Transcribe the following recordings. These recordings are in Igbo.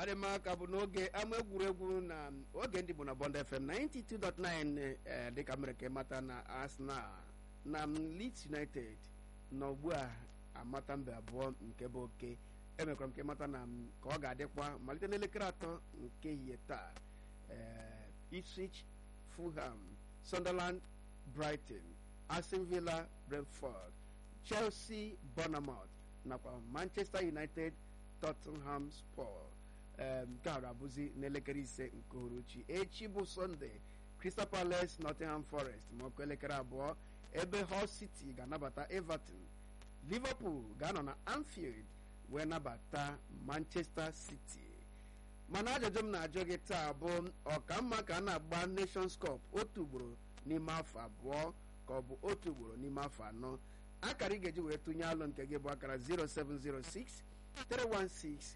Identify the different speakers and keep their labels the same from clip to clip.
Speaker 1: adịmaka bụ n'oge ama egwuregwu na oge ndị bụ na bond fm 92.9 ee dịka mere ka ịmata na arsenal na leeds united na ugbu a amata mbe abụọ nke bụ oke emekwara m ka ịmata na ka ọ ga-adịkwa malite n'elekere atọ nke ehihie taa ee ipswich fulham sunderland brighton aston villa brentford chelsea bournemouth nakwa manchester united tottenham spor nke a ga-abụzi n'elekere ise nke uhuruchi echi bụ sọnde crystal palace nottingham forest ma ọkụ elekere abụọ ebe hull city ga-anabata everton liverpool ga-anọ na anfield wee nabata manchester city mana ajụjụ m na-ajụ gị taa bụ ọkamma ka a na-agba nations cup otu ugboro n'ime afọ abụọ ka ọ bụ otu ugboro n'ime afọ anọ akara ị ga-eji wee tụnye alụ nke gị bụ akara 0706 316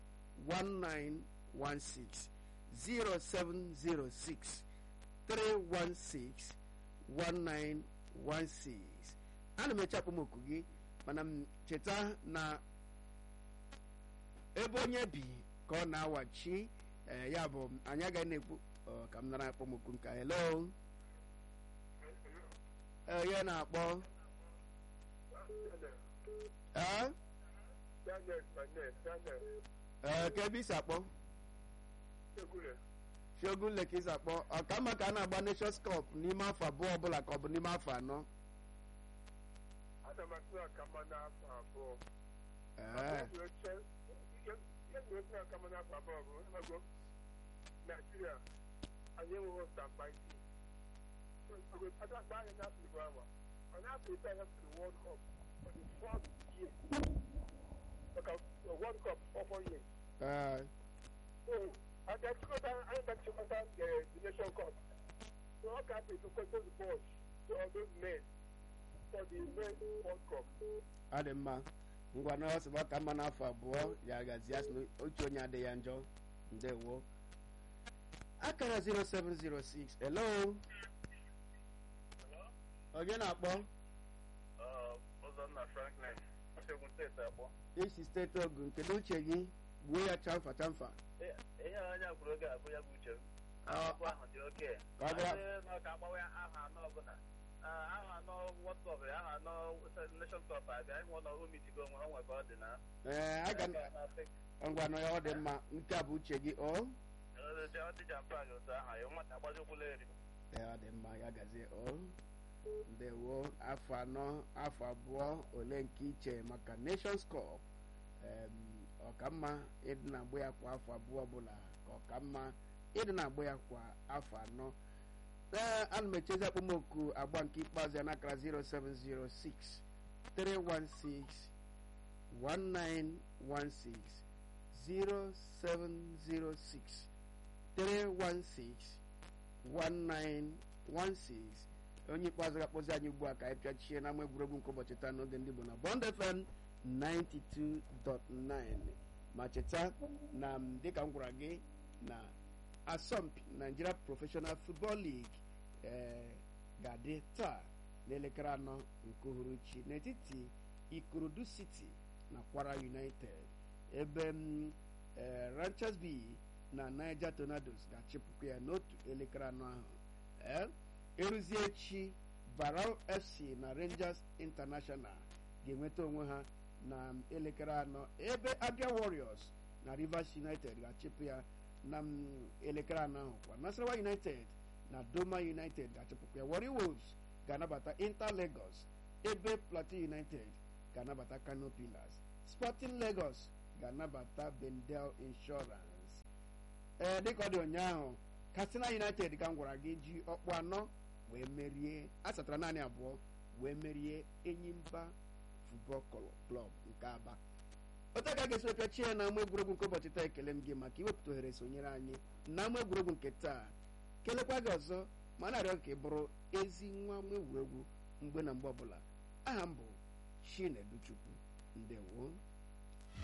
Speaker 1: 1916 0706 316 1916 ana m eche akpọmoku gị mana m cheta na ebe onye bi ka ọ na-awachi ya bụ anyị agaghị na-ekwu ka m nara akpọmoku nka hello onye na-akpọ ee ee ka ebe isi akpọ shogun ka isi akpọ ọkamma ka a na-agba nations cup n'ime afọ abụọ ọbụla ka ọ bụ n'ime afọ anọ
Speaker 2: Nigeria anyị enweghị stambaiti adakpa anyị n'afọ igbo awa ọ na-afọ ite anya for the world cup for the fourth year maka world cup for four years so aga chịkọta anyị ga chịkọta the nation cup so ọ ka apị to kwento the boys to all those men for the men world cup
Speaker 1: ọ dị mma ngwa na ọ sịba ka mma n'afọ abụọ ya gazi asị otu onye adịghị ya njọ ndewo akara 0706 hello onye na-akpọ
Speaker 3: Ụzọnna Franklin Osegbu steeti akpọ
Speaker 1: isi steeti ogun kedu uche gị gbuo ya chamfa chamfa
Speaker 3: ihe anya kwuru oge abụ ya bụ uche m ahụ ahụ dị oke
Speaker 1: Ka ọ bịa-
Speaker 3: na ka agbawa ya aha anọ ọbụla aha anọ World Cup ya aha anọ Nation Cup abịa ịhụ na o mitigo onwe ha nwere ka ọ dị na
Speaker 1: ee aga ngwa na ya ọ dị mma nke a bụ uche gị o
Speaker 3: ọ dị jampa gị otu aha ya nwata agbazikwula eri
Speaker 1: ee ọ dị mma ya gazie o ndewo afọ anọ afọ abụọ ole nke iche maka nations cup em, ọkamma ịdị na-agba ya kwa afọ abụọ ọbụla ka ọkamma ịdị na-agba ya kwa afọ anọ ee ana m echezi akpọmoku agba nke ikpeazụ ya n'akara 0706 316 1916 0706 316 1916 onye ikpeazụ ga-akpọzi anyị ugbu a ka anyị pịachie n'ama egwuregwu nke ụbọchị taa n'oge ndị Igbo na Bond FM 92.9 ma cheta na m dịka m gwara gị na asọmpi Nigeria Professional Football League ee ga-adị taa n'elekere anọ nke uhuruchi n'etiti Ikorodu City na Kwara United ebe m ee Ranchers B na Niger Tornadoes ga-achịpụkwa ya n'otu elekere anọ ahụ ee eruzie echi Barrow FC na Rangers International ga-enweta onwe ha na elekere anọ ebe Abia Warriors na Rivers United ga-achịpụ ya na m, elekere anọ ahụ kwa Nasarawa United na Doma United ga-achịpụkwa ya Warri Wolves ga-anabata Inter Lagos ebe Plateau United ga-anabata Kano Pillars Sporting Lagos ga-anabata Bendel Insurance ee dịka ọ dị ụnyaahụ Katsina United ka m gwara gị ji ọkpụ anọ wee merie asatara naanị abụọ wee merie Enyimba Football Club nke Aba otu aka ga-esi pịachie na ama egwuregwu nke ụbọchị taa ekele m gị maka iwepụta ohere sonyere anyị na ama egwuregwu nke taa kelekwa gị ọzọ ma na-arịọ ka ị bụrụ ezi nwa ama egwuregwu mgbe na mgbe ọbụla aha m bụ Chinedu Chukwu ndewo